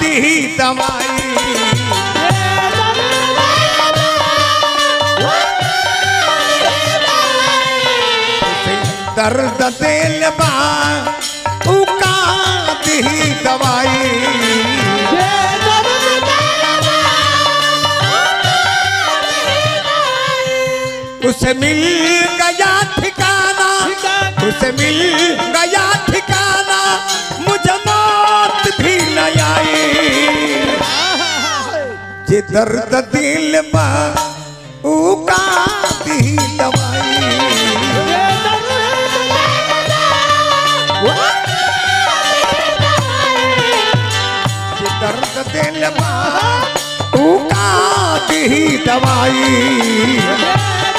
दी दवाई उसे दर्द दिल बा उका दी दवाई उसे मिल गया ठिकाना उसे मिल गया ठिकाना मुझे मौत भी न आई जे दर्द दिल बा उका दी दवाई जे दर्द दिल बा उका दी दवाई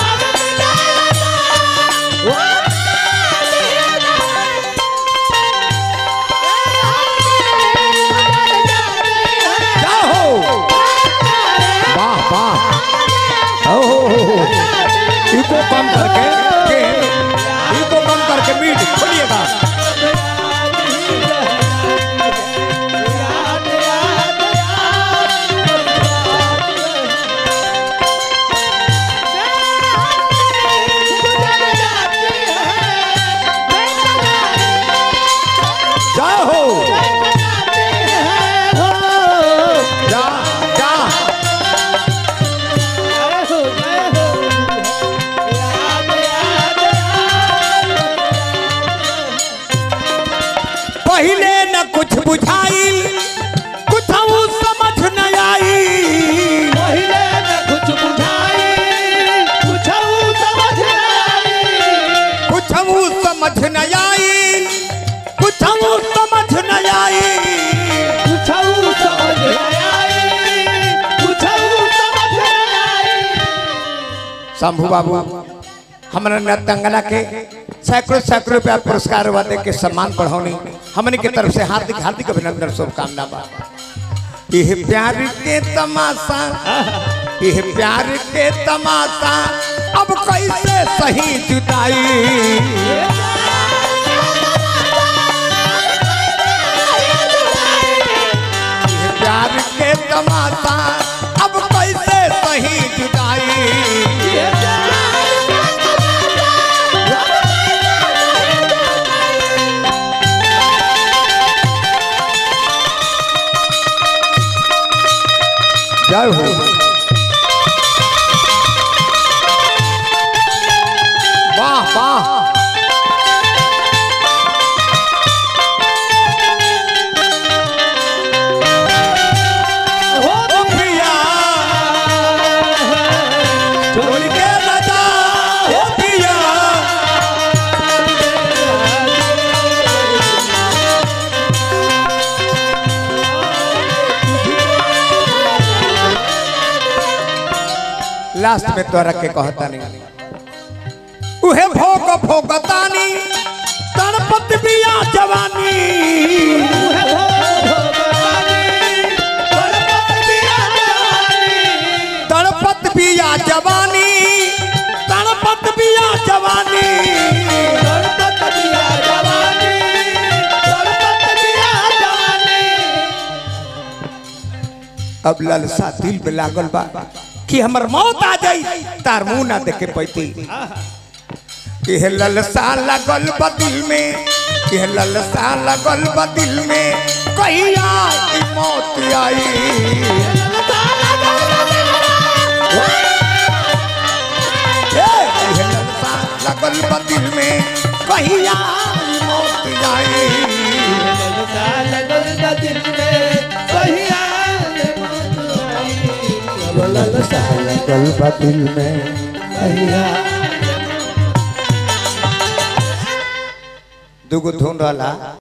जाओ वाह वाह ओ इको कम करके के इको कम करके मीट खोलिएगा जाओ जा जा पहले न कुछ बुझाई कुछ समझ न आई कुछ समझ न आई कुछ समझ न आई शंभू बाबू हमारा नतंगना के सैकड़ों सैकड़ों रुपया पुरस्कार हुआ दे के सम्मान बढ़ानी हमने के तरफ से हार्दिक हार्दिक अभिनंदन शुभकामना बा यह प्यार के तमाशा यह प्यार के तमाशा अब कैसे सही जुदाई यह प्यार के तमाशा अब कैसे सही जुदाई जय हो वाह वाह ओ पिया छोड़ के बता ओ पिया लास्ट में तोरा के कहता नहीं उहे भोग भोगतानी तड़पत बिया जवानी तड़पत बिया जवानी तड़पत बिया जवानी अब ललसा दिल में लागल बा कि हमर मौत आ जाई तार मुंह ना देखे पैती यह ललसा लगल बा दिल में यह ललसा लगल बा दिल में कहिया की मौत आई ए, यह ललसा लगल बा दिल में कहिया की मौत आई लगल बा दिल में दुगो धुन रहला